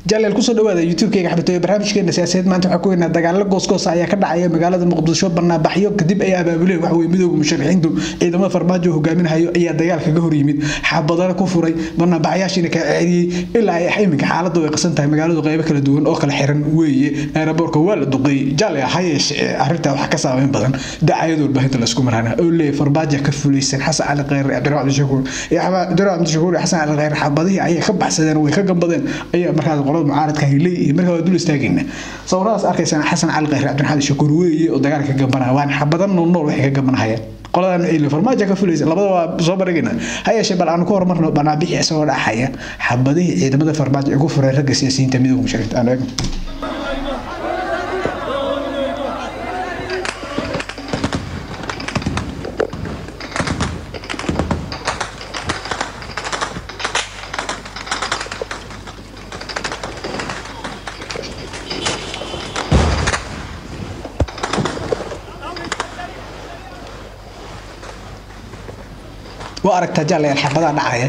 jaleel kusoo dhawaada youtube-kayga xabatoyo barnaamijkeena siyaasadeed maanta waxaa ku weynaa dagaalo goosgoosa ayaa ka dhacaya magaalada muqdisho banaabaxyo kadib ay abaabuleen waxa weye midooda musharaxiintu ciidamada farmaajo hogaaminahayo ayaa dagaal kaga hor yimid xabadana ku furay banaabaxyaashiina ka ceediyey ilaa ay iminka xaaladu ay qasan tahay magaaladu qaybo kala duwan oo kala xiran weeye aeroboorka waa la duqeeyey jale hayeeshe arrintaa wax ka saameyn badan dacayada warbaahinta laisku marana oo leeyahay farmaajo ka fulaysan xasan cali kheyre cabdiraxmaan cabdishakuur iyo cabdiraxmaan cabdishakuur iyo xasan cali kheyre xabadihii ayay ka baxsadeen way ka gambadeen ayaa markaas qolada mucaaradka ay leeyihiin markaa waa dul istaagayna sawiradaas arkaysaan xasan cali kheyre cabdiraxmaan cabdishakuur weeye oo dagaalka ka gambanaya waan xabadan nool nool waxay ka gambanahayaan qoladan ciilin farmaajo ka fulaysa labada waa soo barigayna ha yeeshee bal aanu ku horumarno banaabixi isagoo dhaxaya xabadihii ciidamada farmaajo ay ku fureen ragga siyaasiyiinta midooda musharixiinta aanu eegno waa aragtaa jaallayaan xabadaha dhacaya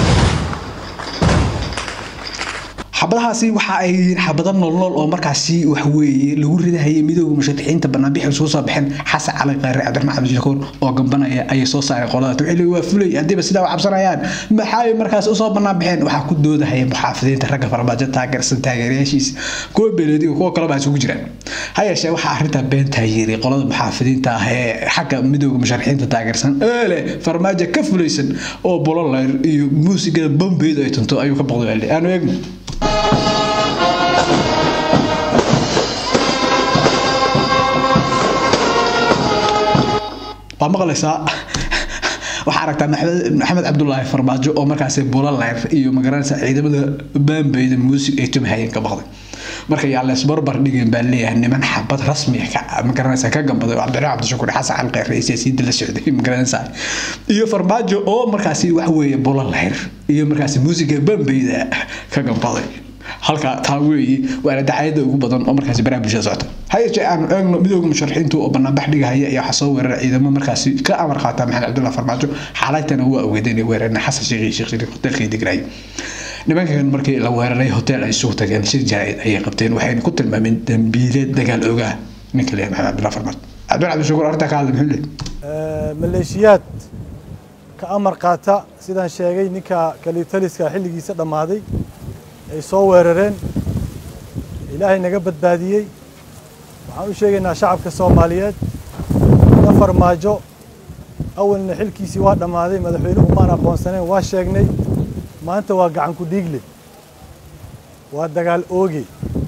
xabadahaasi waxa ay yihiin xabado noolnool oo markaasi waxweeye lagu ridahayay midooda musharaxiinta banaanbixi soo soo baxeen xasan cali kheyre cabdiraxmaan cabdishakuur oo gambanaya ayay soo saareen qolada wixii waa fulay haddiiba sidaa u cabsanayaan maxay markaas usoo banaanbaxeen waxaa ku doodahaya muxaafidiinta ragga farmaajo taageersan taageerayaashiisa kuwa beeleediga kuwa kaleba isugu jiraan ha yeeshee waxaa arrintaa beentaa yiri qolada muxaafidiinta ah ee xagga midooda musharaxiinta taageersan ee leh farmaajo ka fulaysan oo bololeyr iyo muusigada bombeyd ay tunto ayuu ka boqday aanu eegno waa maqlaysaa waxaa aragtaa maxamed cabdulaahi farmaajo oo markaasi bulaleyr iyo magaranaysa ciidamada baambeyda muusig ay tumahayeen ka baqday marka yaa leesbarbar dhigeen baa leeyahay niman xabad rasmi magaranaysa ka gambaday oo cabdiraxmaan cabdishakuur xasan cali kheyre iyo siyaasiyiinta la socday magaranaysa iyo farmaajo oo markaasi wax weeye bulaleyr iyo markaasi muusiga baambeyda ka gambaday halka taa weeye waana dacayada ugu badan oo markaasi baraha bulshada socota hayeeshee aanu eegno midooda musharaxiintu oo banaanbax dhigahaya ayaa waxaa soo weerara ciidamo markaasi ka amar qaata maxamed cabdullahi farmaajo xaalaytana waa ogeedeen weerarna xasan sheekh iyo sheekh shariif hoteelkay degraayay nimankan markii la weeraray hotel ay isugu tageen shir jaraa'id ayay qabteen waxayna ku tilmaameen dambiileed dagaal ogaa ninka leeyahay maxamed cabdullahi farmaajo cabdullahi cabdishakuur arrintaa ka hadlay muxuu leeyahay maleeshiyaad ka amar qaata sidaan sheegay ninka kalitaliska xilligiisa dhammaaday ay soo weerareen ilaahay naga badbaadiyey waxaan u sheegaynaa shacabka soomaaliyeed na farmaajo awalna xilkiisii waa dhammaaday madaxweynuhu maan aqoonsaneen waa sheegnay maanta waa gacan ku dhiigle waa dagaal ooge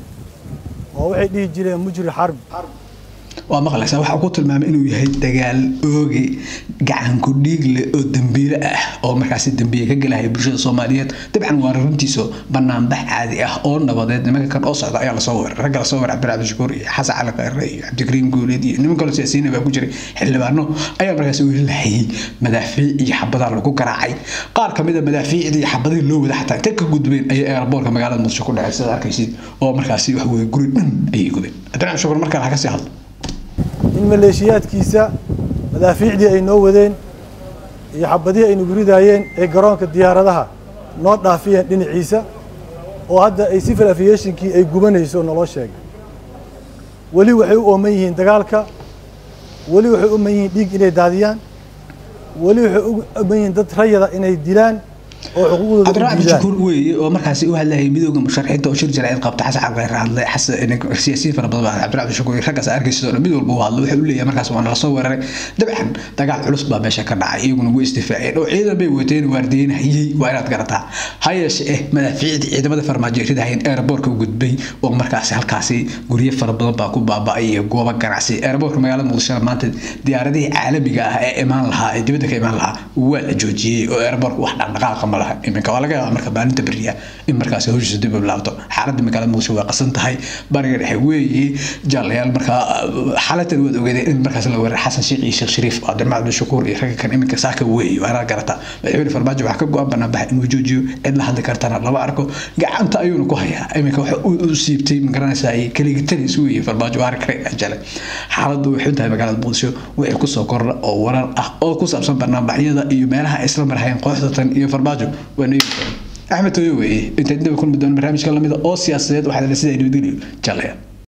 oo waxay dhihi jireen mujri xarbi waa maqlaysaa waxaa ku tilmaamay inuu yahay dagaal ooge gacanku dhiigle oo dambiile ah oo markaasi dambiye ka gelahaya bulshada soomaaliyeed dabcan waa runtiiso banaanbax caadi ah oo nabadeed nimanka kan oo socda ayaa lasoo weeray ragga lasoo weeray cabdiraxmaan shakuur iyo xasan cali kheyre iyo cabdikariim guuleed iyo niman kaloo siyaasiyiin baa ku jiray xildhibaano ayaa markaasi weli lahayay madaafiic iyo xabadaa lagu garaacay qaar kamid a madaafiicdii iyo xabadihii loo wada xataa intay ka gudbeen ayay aeroboorka magaalada muqdisho ku dhacay sidaad arkaysid oo markaasi wax weye guri dhan ayay gubeen cabdiraxmaan shakuur markaa laga sii hadlo in maleeshiyaadkiisa madaafiicdii ay noo wadeen iyo xabadihii ay nagu ridaayeen ee garoonka diyaaradaha noo dhaafiyeen dhinaciisa oo hadda ay civil aviationkii ay gubanayso naloo sheegay weli waxay u ooman yihiin dagaalka weli waxay u ooman yihiin dhiig inay daadiyaan weli waxay u ooman yihiin dad rayada inay dilaan oo xuquuqdooda cabdiraxmaan cabdishakuur weeye oo markaasi u hadlayay midooda musharaxiinta oo shir jaraa'id qabta xasan cali kheyre hadlay siyaasiyiin fara badan baa cabdiraxmaan cabdishakuur iyo raggaas arkaysid oo dhan mid walba u hadlo wuxuu u leeyahay markaas waa nala soo weeraray dabcan dagaal culus baa meesha ka dhacay iyaguna way istifaaceen oo ciidan bay wateen waardiyeynahayey waa inaad garataa ha yeeshe eh madaafiicdii ciidamada farmaajo ridahayeen aeroboorka u gudbay oo markaasi halkaasi guryo fara badan baa ku baaba'ay iyo goobo ganacsi aeroboorka magaalada muqdishona maanta diyaaradihii caalamiga ah ee imaan lahaa ee dibadda ka imaan lahaa waa la joojiyey oo aeroboorka wax dhaqdhaqaaqa ma laha iminka waa laga yaabaa marka maalinta beriya in markaasi hawshiisa dib u bilaabto xaaladda magaalada muqdisho waa qasan tahay bariga dhexe weeye jaalayaal markaa xaalatan waad ogeedeen in markaas la weerar xasan sheekh iyo sheekh shariif cabdiraxmaan cabdishakuur iyo ragga kan iminka saaka weeye waa inaad garata madaxweyne farmaajo waxaa ka go-an banaanbax inuu joojiyo cid la hadli kartana lama arko gacanta ayuuna ku hayaa iminka waxa u siibtay magaranaysaa keligitanis weeye farmaajo waa arki kare ajale xaaladdu way xun tahay magaalada muqdisho wixii kusoo kordha oo warar ah oo ku saabsan banaanbaxyada iyo meelaha ay isla marhayeen kooxda tan iyo farmaajo waa neegi axmed tooyo weeye intayd daba kulmi doona barnaamijka lamida oo siyaasadeed waxaa la sidaa nabadgelyo jallaya